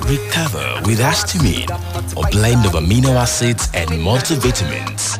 Recover with Astamine, a blend of amino acids and multivitamins.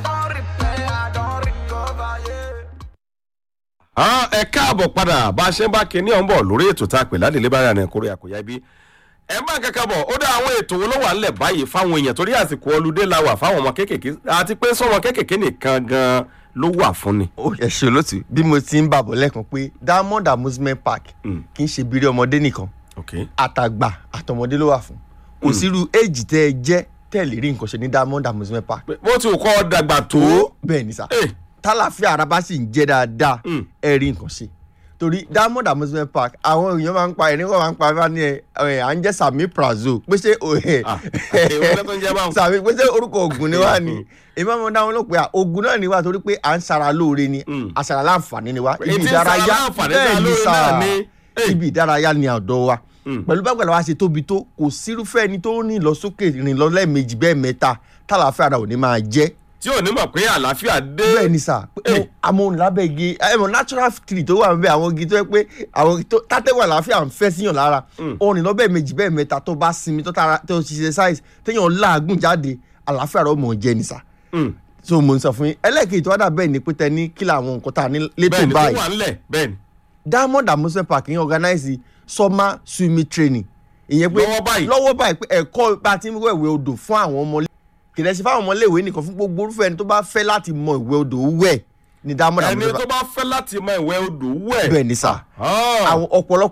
Ah, ẹ káàbọ̀ padà bá a ṣe ń bá kinní ọ̀hún bọ̀ lórí ètò tá a pè ládìlé bára ní kórè àkóyá ibi ẹ má kankan bọ̀ ó dá àwọn ètò wo ló wà nílẹ̀ báyìí fáwọn èèyàn torí àsìkò ọlùdé la wà fáwọn ọmọ kéékèèké àti pé sọmọ kéékèèké nìkan gan ló wà fún ni. ó yẹ ṣe olóòtú bí mo ti ń bàbọ̀ lẹ́ẹ̀kan pé diamond amusement park kì í ṣe bírí ọmọdé nìkan ok àtàgbà àtọmọdé ló wà fún kò sírú éèjì tẹ́ ẹ jẹ́ tẹ́ ẹ lè rí nǹkan ṣe ní diamond amusement park. Pé bó ti wù kọ́ dàgbà tó bẹ́ẹ̀ ni sà Eh. tálàfíà ara bá sì ń jẹ́ dáadáa Mm. ẹ rí nǹkan ṣe torí diamond amusement park àwọn èèyàn máa ń pa ẹni kan máa ń pa bá ní ẹ ẹ, à ń jẹ́ sami prazo pé ṣé o ẹ Ah, èwo ló tún jẹ́ báwọn? sami pé ṣé orúkọ oògùn ni wá ni èmi àwọn dáhùn ló pé à oògùn náà ni wá torí pé à ń sara lóore ni Mm. àṣàrà láǹfààní ni wá Èyí tí ń sara láǹfààní sára lóore náà ni. Eh. ibi ìdárayá ni ọ̀dọ́ wa Mm. pẹ̀lú bá gbàdá wa ṣe tóbi tó kò sírúfẹ́ ẹni tó rìn lọ sókè rìn lọ lẹ́ẹ̀mejì bẹ́ẹ̀ mẹ́ta tálàfíà ara ò ní máa jẹ́ tí ò ní mọ̀ pé àlàáfíà dé. bẹ́ẹ̀ ni sà Eh. àmọ́ òun lábẹ́ igi ẹ̀mọ̀ natural tree tó wà níbẹ̀ àwọn igi tó yẹ pé àwọn igi tó tátẹ́wọ̀n àlàáfíà ń fẹ́ síyàn lára òrìn lọ́bẹ̀ méjì bẹ́ẹ̀ mẹ́ta tó bá sinmi tó tara tó ṣe exercise téèyàn láàgùn jáde àlàáfíà rẹ̀ mọ̀ jẹ́ ni sà Mm. so mo ń sọ fún yín ẹlẹ́ẹ̀kejì tó wá dà bẹ́ẹ̀ ni pé tẹ ní kí làwọn nǹkan tá a ní létò bẹ́ẹ̀ ni tó báyìí wà ńlẹ̀ bẹ́ẹ̀ ni. diamond amusement park yẹn organize summer swimming training ìyẹn pé Lọ́wọ́ báyìí. lọ́wọ́ báyìí pé ẹ̀kọ́ bá a ti ń wẹ̀wẹ̀ odò fún àwọn ọmọ kìlẹ̀ sí fáwọn ọmọléèwé nìkan fún gbogbo orúfẹ́ ẹni tó bá fẹ́ láti mọ ìwẹ̀ odò wẹ̀ ní diamond ẹni amusement tó park bá fẹ́ láti mọ ìwẹ̀ odò wẹ̀. bẹ́ẹ̀ ni sà Ah. àwọn ọ̀pọ̀lọpọ̀